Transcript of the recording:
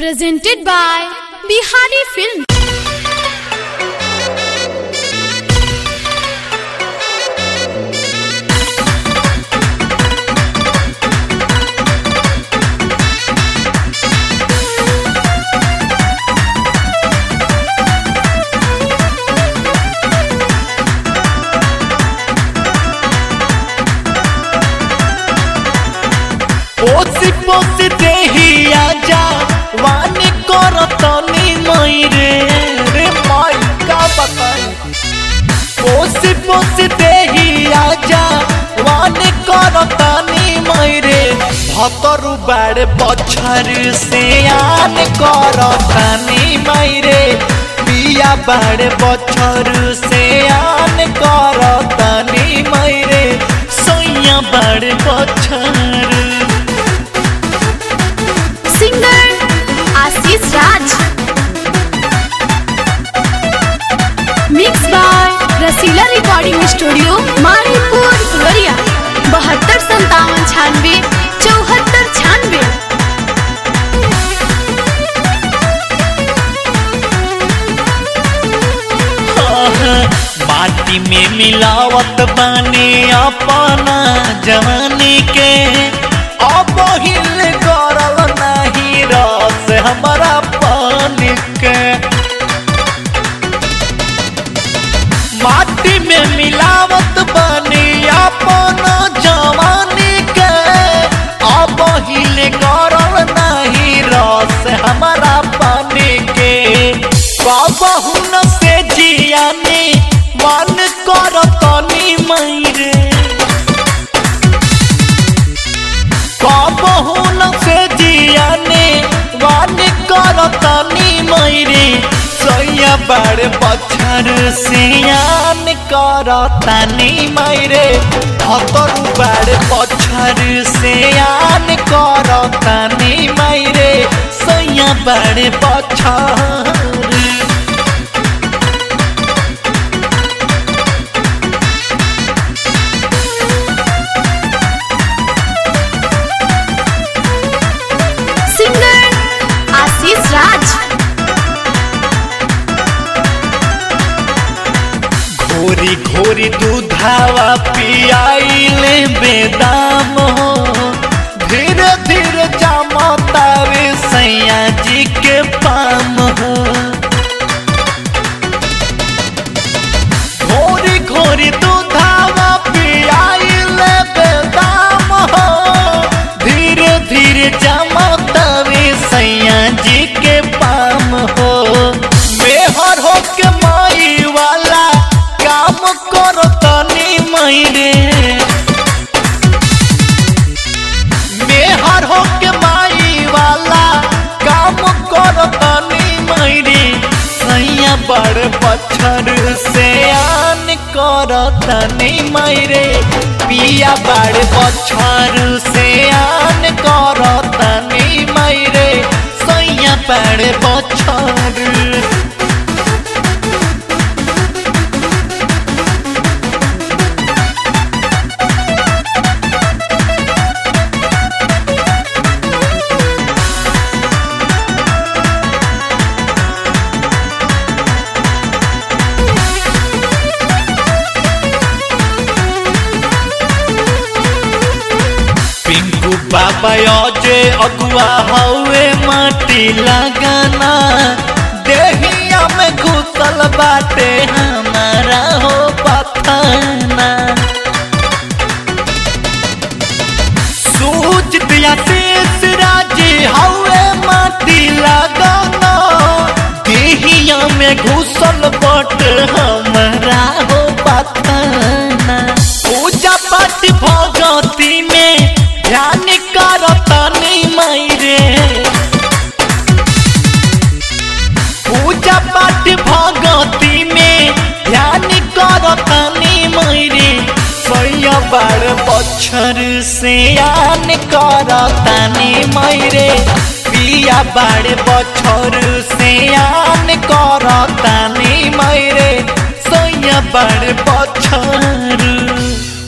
presented by Bihari Film. पोसी पोसी देही आजा वानी करतनी मई रे रे माई का बताई पोसी पोसी देही आजा वानी करतनी मई रे भतरु बाड़ बछर से आन करतनी मई रे पिया बाड़ बछर से आन करतनी मई रे सोइया बाड़ बछर Singer Ashish Raj. Mixed by Rasila Recording Studio, Mauripur फुलरिया बहत्तर संतावन छानवे चौहत्तर छानवे माटी में मिलावत बानी अपना जवानी के अब हिल करल नहीं रस हमारा पानी के माटी में मिलावत बानी अपना जवानी के अब हिल करल नहीं रस हमारा पानी के बाबू न से जियानी मन करतनी मैरे कबहू न से जियानी मन करतनी मैरे सैया बड़ बछर सियान करतनी मैरे हतरु बड़ बछर सियान करतनी मैरे सैया बड़ बछर Singer Ashish Raj. घोरी घोरी दूधावा पियाइले बेदाम हो धीरे धीरे जामता रे सैया जी के पाम हो घोरी घोरी दूधावा पियाइले बेदाम हो धीरे धीरे जामता रे सैया जी के पाम हो मेहर हो के माई वाला काम करो तनी मैरे मेहर हो के माई वाला काम करो तनी मैरे सैया बड़ पत्थर से आन करो तनी मैरे पिया बड़ पत्थर से आन करो तनी मैरे सैया बड़ पत्थर पिंकू बाबा अजे अगुआ हवे माटी लगाना देहिया में घुसल बाटे हमारा हो पथाना सूझ दिया शेष राजी हवे माटी लगाना देहिया में घुसल बट हमारा हो पथाना पूजा पाठ भगती में ध्यान करतनी मैरे पूजा पाठ भगती में ध्यान करतनी मैरे सैया बड़ बछर से आन करतनी मैरे पिया बड़ बछर से आन करतनी मैरे सैया बड़ बछर